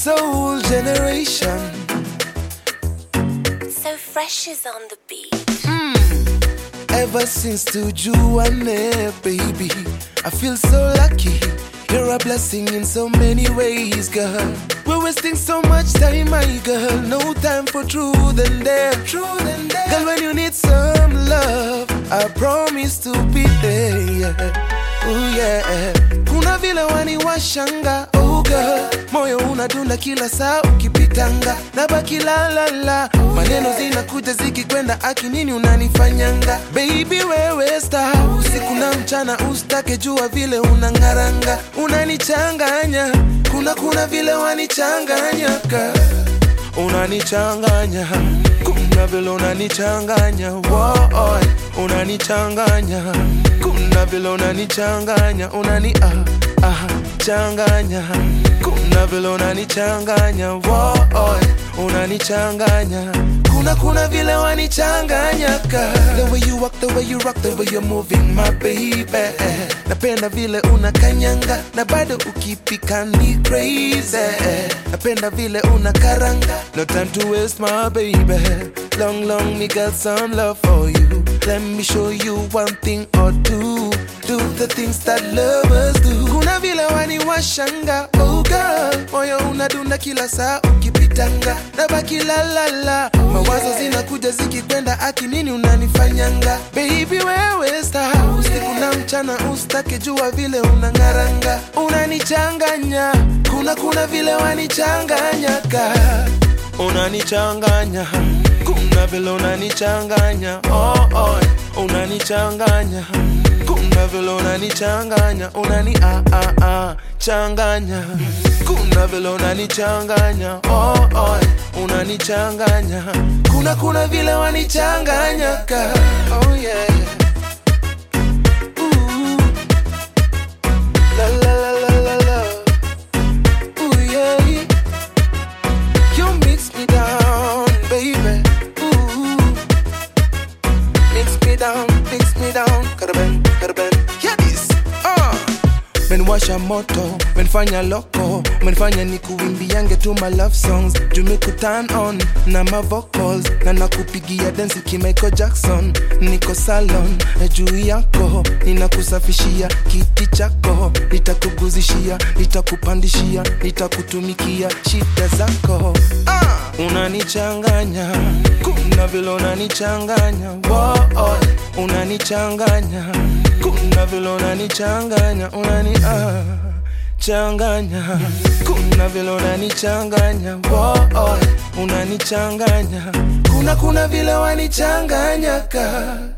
soul generation. So fresh is on the beat. Ever since to Juane, baby, I feel so lucky. You're a blessing in so many ways, girl. We're wasting so much time, my girl. No time for truth and dare. Truth and dare. Girl, when you need some love, I promise to be there. Yeah. Ooh, yeah. Kuna vile wani washanga, oh girl. Moyo unadunda kila saa ukipitanga, nabaki la la la. Maneno zinakuja zikikwenda, aki nini unanifanyanga? Baby wewe star, usiku na mchana ustake jua vile unangaranga, unanichanganya. Kuna kuna vile wanichanganya girl unanichanganya kuna vile unanichanganya Woy, unanichanganya kuna vile unanichanganya unani ah, ah, changanya kuna vile unanichanganya Woy, unanichanganya kuna kuna vile wanichanganya ka the way you walk the way you rock the way you're moving my baby napenda vile unakanyanga na bado ukipika ni crazy napenda vile unakaranga no time to waste my baby long long me got some love for you let me show you one thing or two do the things that lovers do kuna vile waniwashanga oh girl moyo unadunda kila saa ukipitanga nabaki la la la mawazo zinakuja zikikwenda aki nini unanifanyanga baby wewe star usiku na mchana ustake jua vile unangaranga unanichanganya kuna kuna vile wanichanganya ka unanichanganya kuna vile unanichanganya oh, oh, unanichanganya kuna vile unanichanganya unani ah, ah, ah, changanya kuna vile unanichanganya oh, oh, unanichanganya kuna kuna vile wanichanganya ka oh, yeah. Ooh. La, la, la, la, la, la. Ooh, yeah. You mix me down, baby. Ooh. Mix me down, mix me down. Karaben, karaben. Yeah, this. Uh. menwasha moto menfanya loko menfanya ni kuimbiange tu my love songs jumiku turn on na ma vocals na nakupigia densi kimaiko jackson niko salon na juu yako ninakusafishia kiti chako nitakuguzishia nitakupandishia nitakutumikia shida zako ah! unanichanganya kuna vile unanichanganya Woah, unanichanganya kuna vile unanichanganya unani ah, changanya kuna vile unanichanganya Woah, unanichanganya kuna kuna vile wanichanganya ka